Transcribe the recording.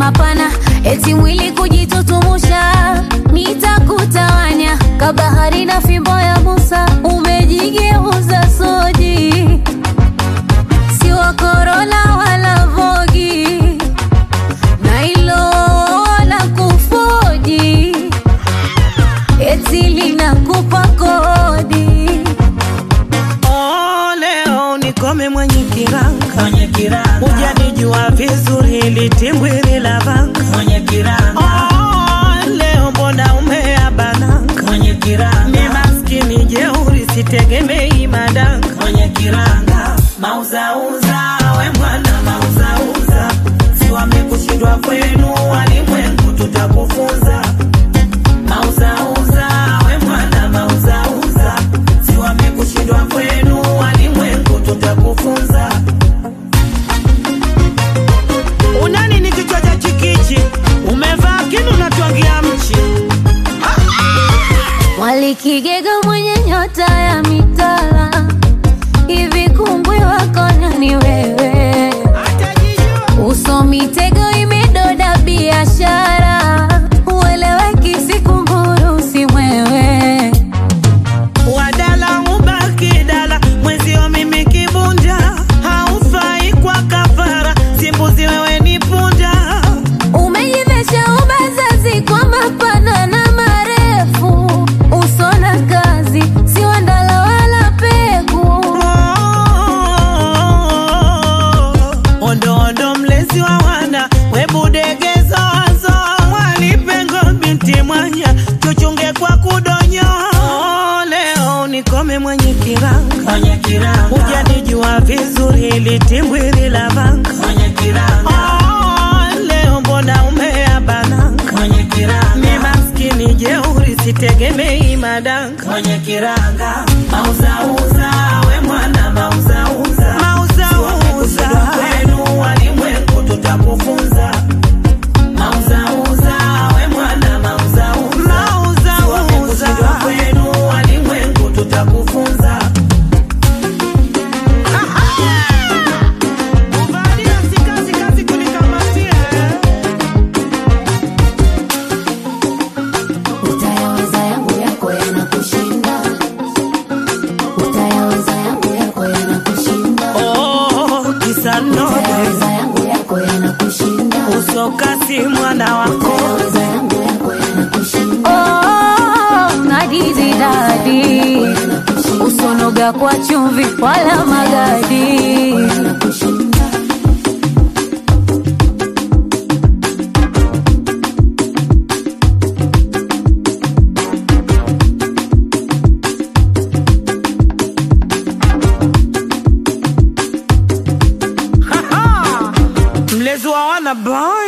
mapana, eti mwili kujitutumusha, nitakutawanya kabahari na fimbo ya Musa, umejigeuza soji, si wa Corolla wala Vogi, na hilo la kufoji, eti linakupa kodi. Oh, leo nikome mwenye kiranga mwenye kiranga hujanijua vizuri litimbwiri la vanga mwenye kiranga oh, leo mbona umeabananga mwenye kiranga mi maskini jeuri sitegemei madanga mwenye kiranga mauzauza we mwana mauzauza si wamekushindwa kwenu walimwengu tutakufunza mauzauza we mwana mauzauza si wamekushindwa kwenu walimwengu tutakufunza unani ni kichwa cha chikichi umevaa kinu natwangia mchi Mwalikigega mwenye nyota ya mitala, hivi kungwi wako nani wewe? Uso mitego imedoda biashara, ueleweki sikunguru si mwewe. wadala ubaki dala mwezio mimi kibunda haufai kwa kafara simbuzi wewe ni punda Umejivesha ubazazi kwa mapana na marefu, uso na kazi si wandala wala peku. ondo ondo mlezi wa wana webudegezo wazo mwalipengo binti mwanya tuchunge kwa kudonyo leo nikome mwenye kiranga mwenye kiranga hujanijua vizuri litimbwiri la vanga mwenye kiranga Oh, leo mbona umeabananga mwenye mi kiranga maskini jeuri sitegemei madanga mwenye kiranga mauzauza we mwana mauzauza mauzauza kwenu walimwengu tutakufunza mauzauza we mwana mauzauza mauzauza kushindwa kwenu walimwengu tutakufunza Kuvalia si kazi, kazi kunikamatia. Utayaweza yangu yako yanakushinda, utayaweza yangu yako yanakushinda, Oh, kisa nobe utayaweza yangu yako yanakushinda, usokasi mwana wako utayaweza yangu yako yanakushinda. Oh, ngadizi dadi, usonoga kwa chumvi wala magadi. mlezi wa wana boy